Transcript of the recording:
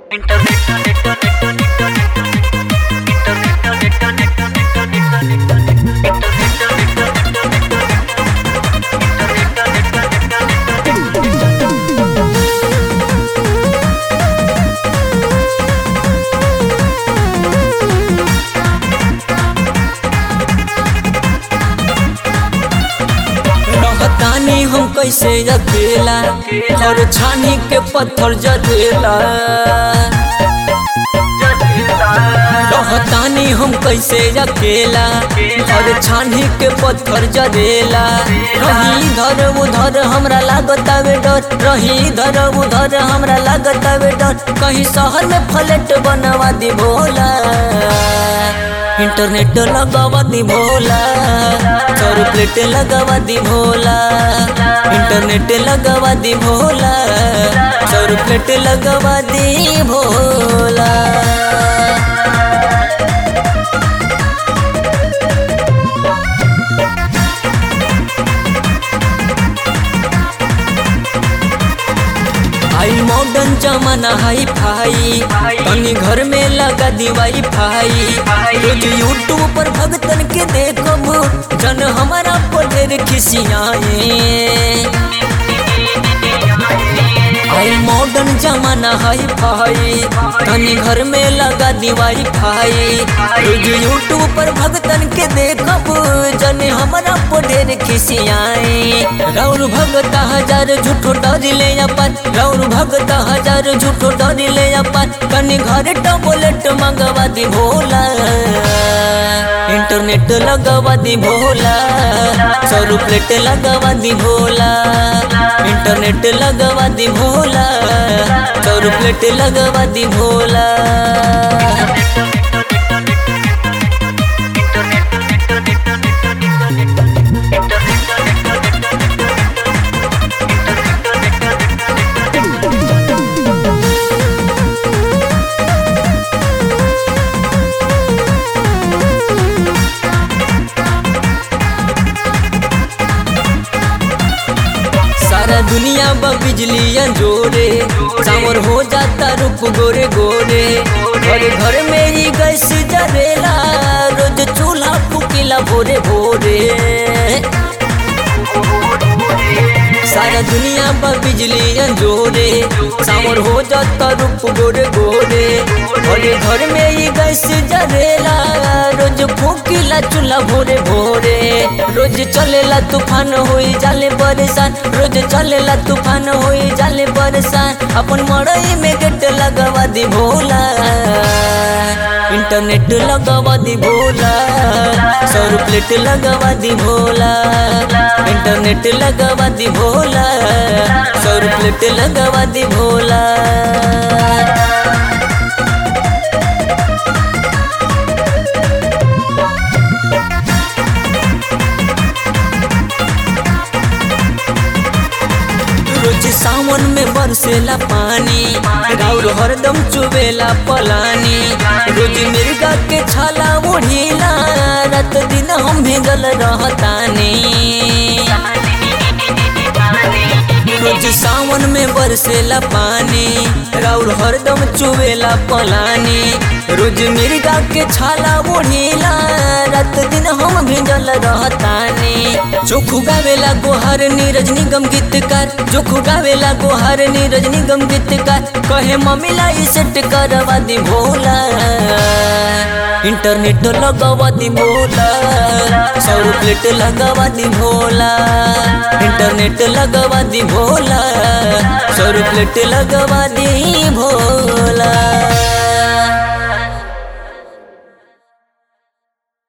रहतानी हम कैसे अकेला और छानी के पत्थर जरेला रहतानी हम कैसे अकेला और छानी के पत्थर जरेला रही इधर उधर हमरा लागत आवे डर रही इधर उधर हमरा लागत आवे डर कहीं शहर में फ्लैट बनवा दी भोला इंटरनेट लगावा दी भोला सौ प्लेट लगावा दी भोला इंटरनेट लगावा दी भोला सौ प्लेट लगावा दी भोला आई मॉडर्न जमाना हाई फाई तनी घर में लगा दी वाई फाई रोज यूट्यूब पर भगतन के देखब जन हमारा पर ढेर खिसियाए आई मॉडर्न जमाना हाई फाई तनी घर में लगा दी वाई फाई रोज यूट्यूब पर भगतन के देखब जन हमारा पर ढेर खिसियाए रौर भगत हजार झूठो डर ले अपन रौर भगत हजार झूठो डर ले अपन कनी घर टबलेट मंगवा दी भोला इंटरनेट लगवा दी भोला सौ प्लेट लगवा दी भोला इंटरनेट लगवा दी भोला सौ प्लेट लगवा दी भोला सारा दुनिया बा बिजलियां जोरे सावर हो जाता रूप गोरे गोरे घर घर में ही गैस जरेला रोज चूल्हा फुकीला भोरे भोरे सारा दुनिया बा बिजलियां जोरे सावर हो जाता रूप गोरे गोरे घरे घर में ही गैस जरेला रोज फूकीला चूल्हा भोरे भोरे रोज चलेला तूफान होई जाले परेशान रोज चलेला तूफान होई जाले परेशान अपन मड़ई में गेट लगवा दी भोला इंटरनेट लगवा दी भोला सौ प्लेट लगवा दी भोला इंटरनेट लगवा दी भोला सौ प्लेट लगवा दी भोला रोज सावन में बरसेला पानी राउर हरदम चुबेला पलानी रोज मिर्गा के छाला ओढ़ीला रात दिन हम भेगल रहतानी रोज सावन में बरसेला पानी राउर हरदम चुबेला पलानी रोज मिर्गा के छाला ओढ़ीला रात दिन हम भेजल रहतानी चोखू गावेला गोहर नीरज निगम गीतकार चोखू गावेला गोहर नीरज निगम गीतकार कहे मम्मीला ई सेट करवा दी भोला इंटरनेट लगवा दी भोला सौ प्लेट लगवा दी भोला इंटरनेट लगवा दी भोला सौ प्लेट लगवा दी भोला